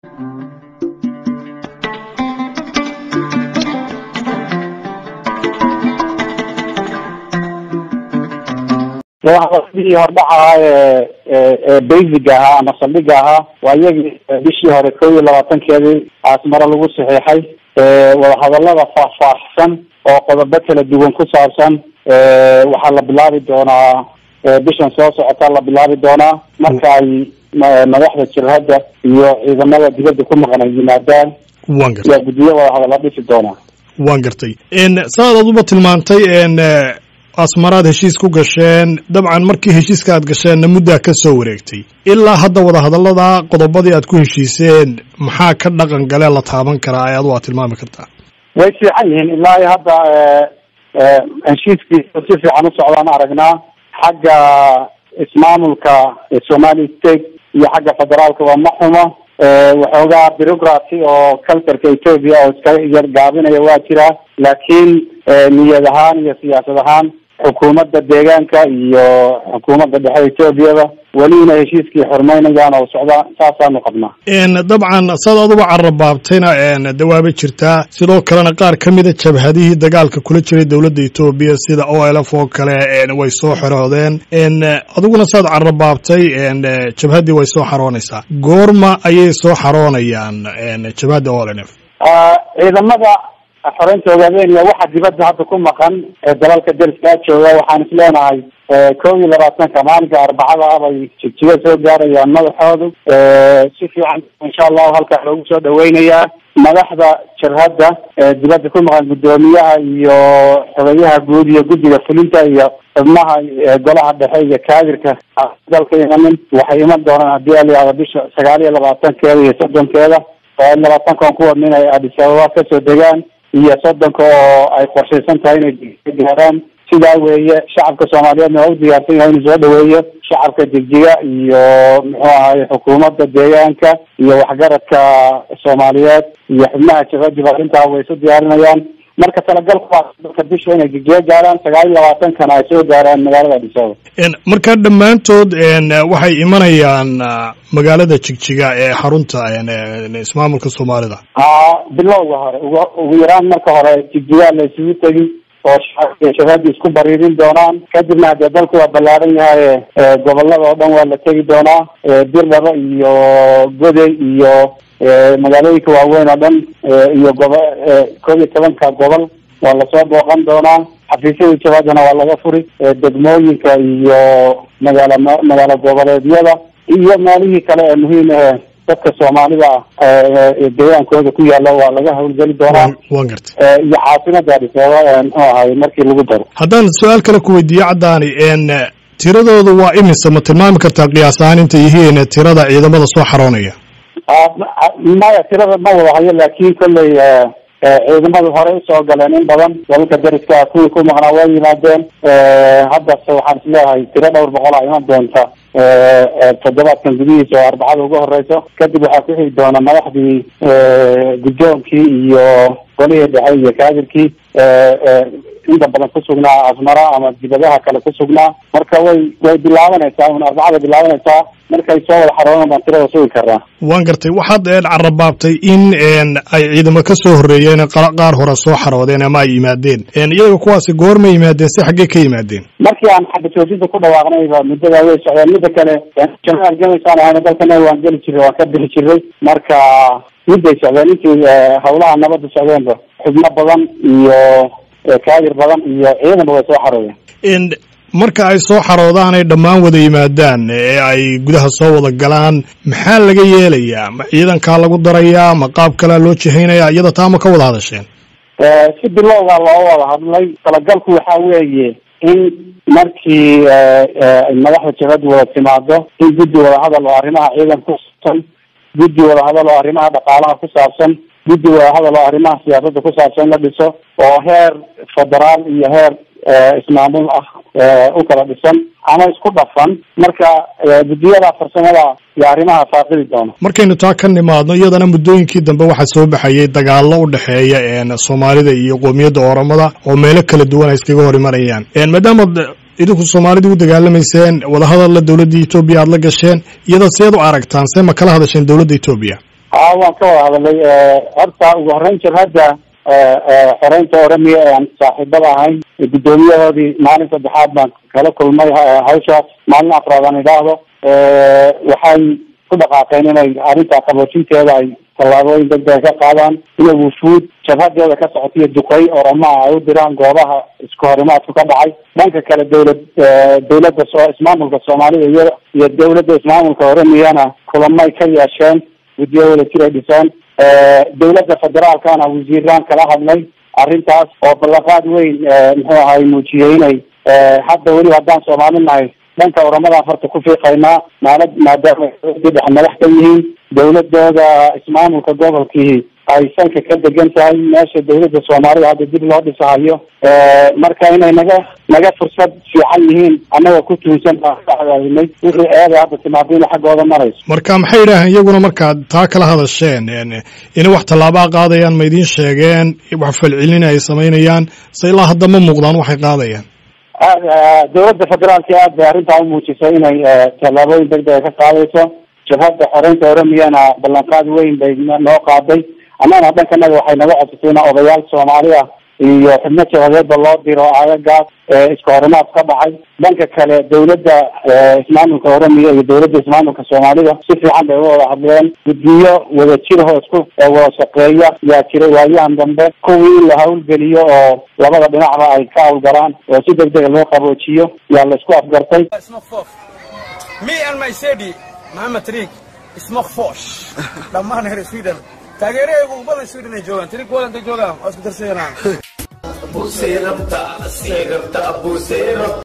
sidii hordhac ahaa ee basic ahaa ama saldhiga ahaa waa iyagii bishii hore kow iyo labaatankeedii aasmaro lagu saxiixay wadahadalada faahfaahsan oo qodobo kala duwan ku saabsan waxaa la bilaabi doonaa bishan soo socota la bilaabi doonaa marka ay madaxda jirhadda iyo ciidamada dibadda ku maqan ay yimaadaan wan gartay yaa guddiyo wadahadalla dhisi doonaa waan gartay saad aduba tilmaantay asmaraad heshiis ku gasheen dabcan markii heshiiska aad gasheenna muddaa ka soo wareegtay ilaa hadda wadahadallada qodobadii aad ku heshiiseen maxaa ka dhaqan galee la taaban karaa ee adu aad tilmaami kartaa way fiican yihiin ilaa iyo hadda heshiiskiisa si fiican u socdaan aragnaa xagga ismaamulka somali state iyo xagga federaalka waa ma xumo waxoogaa bureaucraty oo culturka ethoopia oo iska yar gaabinaya waa jiraa laakiin niyad ahaan iyo siyaasad ahaan xukuumadda deegaanka iyo xukuumadda dhexe ethoobiaba weli inay heshiiskii xurmaynayaan oo socdaan saasaanu qabnaa dabcan saad aduba carrabaabtayna dawaaba jirtaa sidoo kalena qaar ka mida jabhadihii dagaalka kula jiray dowladda etoobiya sida o l f oo kale way soo xoroodeen adiguna saad carrabaabtay jabhaddii way soo xaroonaysaa goorma ayay soo xaroonayaan jabhadda o l f ciidamada xoreynta ogaadeenaya waxa dibadda hadda ku maqan ee dalalka deriska jooga waxaan is leenahay kow iyo labaatanka maalinka arbacada ah bay jigjiga soo gaarayaan madaxoodu si fiican insha allahu halkaa loogu soo dhaweynayaa madaxda jarhadda dibadda ku maqan guddoomiyaha iyo xogeyaha guud iyo guddiga fulinta iyo xubnaha golaha dhexe iyo kaadirka dalka imanin waxay iman doonaan haddii alayahdo bisha sagaal iyo labaatankeeda iyo soddonkeeda sagaal iyo labaatankan ku wadna inay adis ababa kasoo degaan iyo soddonka oo ay qorshaysan tahay inay gaaraan sidaa weeye shacabka soomaaliyeedna waa u diyaarsan yahay inuu soo dhaweeyo shacabka jigjiga iyo muxuu ahaye xukuumadda deegaanka iyo waxgaradka soomaaliyeed iyo xubnaha jabadiba arrintaa way isu diyaarinayaan marka talagalku waa dalka bisha inay jigjiga gaaraan sagaal iyo labaatankana ay soo gaaraan magaalada adisababa marka dhammaantood waxay imanayaan magaalada jigjiga ee xarunta ismaamulka soomaalida a bilowga hore ugu ugu yaraan marka hore jigjigaa la isugu tegi oo shacabka shabaabdi isku bariirin doonaan kadibna haddee dalku waa ballaaran yahay gobolada oo dhan waa la tegi doonaa birdhaba iyo goday iyo magaalooyinka waaweyn oo dhan iyo gobo koob iyo tobanka gobol waa lasoo booqan doonaa xafiisyada jabaadana waa laga furi degmooyinka iyo magaala magaalo goboleedyada iyo maalihii kale ee muhiim ahe dadka soomaalida ah deegaankooda ku yaala waa laga hawlgeli doonaa wan gartay iyo caasimada adis ababa muxuu ahay markii lagu daro haddaan su-aal kale ku weydiiyo caddaani tiradooda waa imise ma tilmaami kartaa qiyaas ahaan inta yihiin tirada ciidamada soo xaroonaya maya tirada ma wada hayo laakin kolley ciidamadu horey usoo galeen in badan dalalka deriska kuwii ku maqnaa waa yimaadeen haddase waxaan isleeyahay tiro dhowr boqol a iman doonta toddobaadkan gudihiisa oo arbacada uga horeyso kadib waxaa ku xigi doona madaxdii guddoonkii iyo golihii dhexe iyo kaadirkii inta badan ku sugnaa asmara ama dibadaha kale ku sugnaa marka way way bilaabanaysaa un arbacada bilaabanaysaa markay soo wada xaroonan baan tirada sugi karnaa waan gartay waxaad carrabaabtay in ay ciidamo ka soo horreeyeen qaar hore soo xaroodeen ama ay yimaadeen iyaga kuwaasi goorma yimaadeen si xaggee ka yimaadeen markii aan xagga joojinta ku dhawaaqnayba muddadaa way socdeen midda kale jama argamaysaan ahayna dalkana waan geli jiray waan ka bixi jiray marka midday socdeen intii hawlaha nabadda socdeenba xubno badan iyo kaadir badan iyo ciidanba way soo xaroodeen marka ay soo xaroodaan ay dhammaan wada yimaadaan ee ay gudaha soo wada galaan maxaa laga yeelayaa ma ciidankaa lagu darayaa ma qaab kalea loo jihaynaya iyada taa ma ka wada hadasheen si bilowga loo wada hadlay talagalku waxa weeye in markii madaxda jabadu wada timaado in guddi wadahadal oo arrimaha ciidanka kusaabsan guddi wadahadal oo arrimaha dhaqaalaha ku saabsan guddi wadahadal oo arrimaha siyaasadda ku saabsan la dhiso oo heer federaal iyo heer ismaamul ah u kala dhisan ama isku dhafan marka guddiyada farsamada iyo arrimaha faaqidi doona markaynu taa ka nimaadno iyadana muddooyinkii dambe waxaa soo baxayay dagaallo u dhexeeya soomaalida iyo qoomiyadda oramada oo meelo kala duwan ay iskaga hor imanayaan maadaama idinku soomaalida u dagaalamayseen wadahadalla dowladda etoobiya aada la gasheen iyada seed u aragtaan see ma kala hadasheen dowladda etoobiya a waan ka wada hadalay horta ugu horeyn jabhadda xoreynta oramiya ee aan saaxiibada ahayn guddoomiyahoodii maalin saddexaad baan kala kulmay hawshaas maalin afraad aan idhaahdo waxay ku dhaqaaqeen inay arrintaa qaboojinteeda ay tallaabooyin degdega ka qaadaan inay wufuud jabhadeeda ka socotiyo duqey oramaha ay u diraan goobaha isku horimaadku ka dhacay dhanka kale dawlad dawladda so ismaamulka soomaalida iyo iyo dawladda ismaamulka oramiyana kulamay ka yeesheen guddiyo wada jir ay dhiseen dawladda federaalkana wasiiraan kala hadlay arrintaas oo ballanqaad weyn muxuu ahay muujiyey inay hadda weli haddaan soomaali nahay dhanka oramadan farta ku fiiqaynaa maala maadaama dhex madax ka yihiin dawladooda ismaamulka gobolkii ay sanka ka degan tahay meesha dawladda soomaalida hadda dib loo dhisahayo marka inay naga naga fursad fiican yihiin annaga ku tuunsan baan ka cadaadinay wixii eeday hadda timaadina xaggooda marayso marka maxay yidhaaheen iyaguna markaad taa kala hadasheen inay wax tallaabaa qaadayaan ma idiin sheegeen wax falcelina ay samaynayaan se ilaa hadda ma muuqdaan waxay qaadayaan dawladda federaalki aad bay arrintaa umuujisay inay tallaabooyin degdega ka qaadayso jabhadda xoreynta oramiyana ballanqaad weyn bay noo qaaday annagana dhankanaga waxay naga codsatay ina odayaal soomaali ah iyo xubno jabadeedba loo diro aagagaas isku horimaad ka dhacay dhanka kale dawladda ismaamulka oramiya iyo dawladda ismaamulka soomaalida si fiican bay uwada hadleen guddiyo wada jirho isku wada shaqeeya yaa jiray waayahan dambe kuwii in la hawlgeliyo oo labada dhinacba ay ka hawlgalaan oo si degdega loo qaboojiyo yaa la isku afgartay maxamed triig ismakfosh dhammaan reer sweden taageerahaygu ugu badan sweden ay joogaan tiri kuwada intay joogaan waa isku darsayanaan